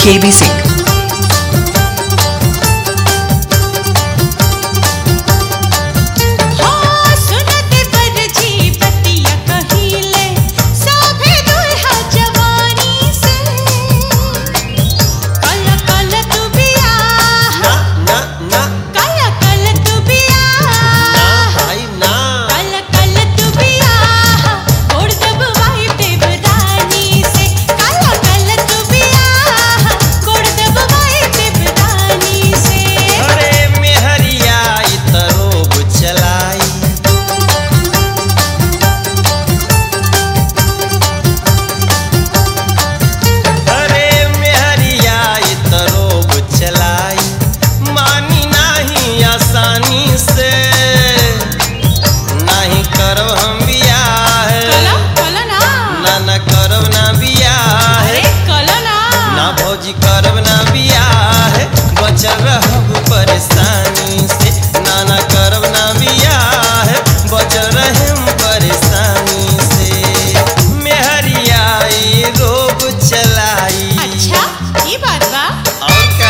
KB Singh. हाँ सुनते पर जी बतिया कहिले साभे दुल्हा जवानी से कल कल तू बियाह ना ना ना कल कल तू बियाह भाई ना कल कल तू बियाह गोड़ दबवाई देवरानी से कल कल तू बियाह गोड़ दबवाई देवरानी से अरे मेहरिया ई त रोब चलाई अरे मेहरिया ई त रोब चलाई मानी नाही आसानी से नाही करब हम बियाह कला कला ना ना ना करब ना बियाह अरे कला ना ना भौजी करब ना बियाह बचल रहब परेशानी से ना ना करब ना बियाह बचल रहम परेशानी से मेहरिया ई रोब चलाई अच्छा ये बात बा और का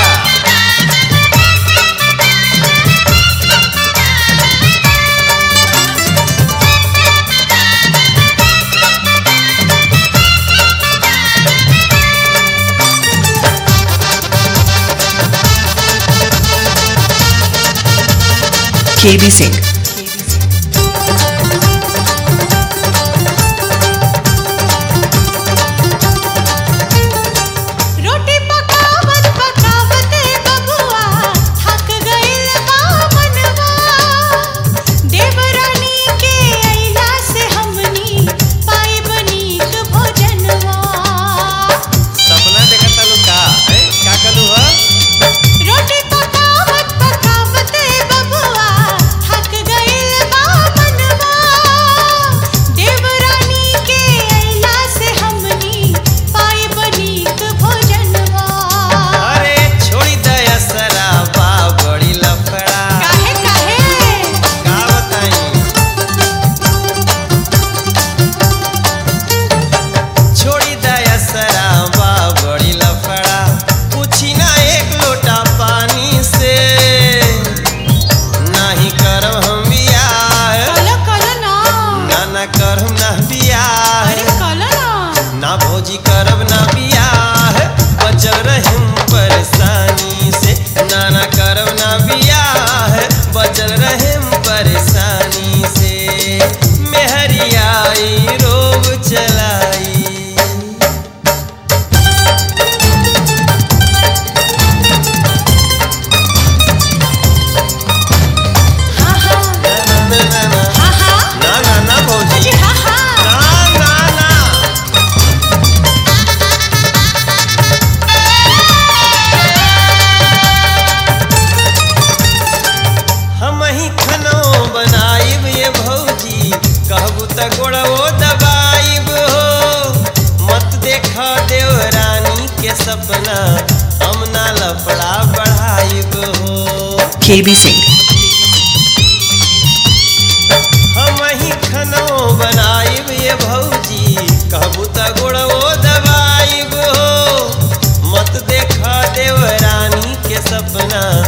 KB Singh. रोटी पकावत पकावत बबुआ थक गइल बा मनवा देवरानी के अइला से हमनी पाइब नीक भोजनवा सपना देखत लू का हैं का कलू ह रोटी पकावत पकावत बबुआ थक गइल बा मनवा देवरानी के अइला से हमनी पाइब नीक भोजनवा अरे छोड़ी दया सराबा बड़ी लफड़ा काहे काहे का बताई छोड़ी दया सराबा बड़ी लफड़ा पूछी ना एक लोटा पानी से नाही करब हम बियाह कला कला ना ना ना करब ना बियाह अरे कला ना ना भौजी करब ना बियाह बचल रहम परेशानी से ना ना करब ना बियाह बचल रहम परेशानी से मेहरियाई रोब चलाई हाँ हाँ ना ना ना ना हाँ हाँ ना ना ना भौजी जी हाँ हाँ ना ना ना हम ही खनो बनाइब ये भौजी कहबू त गोड़वो दबाइब हो मत देखा देवरानी के सपना हम ना लफड़ा बढ़ाइब हो KB Singh. हम ही खनो बनाइब ये भौजी कहबू त गोड़वो दबाइब हो मत देखा देवरानी के सपना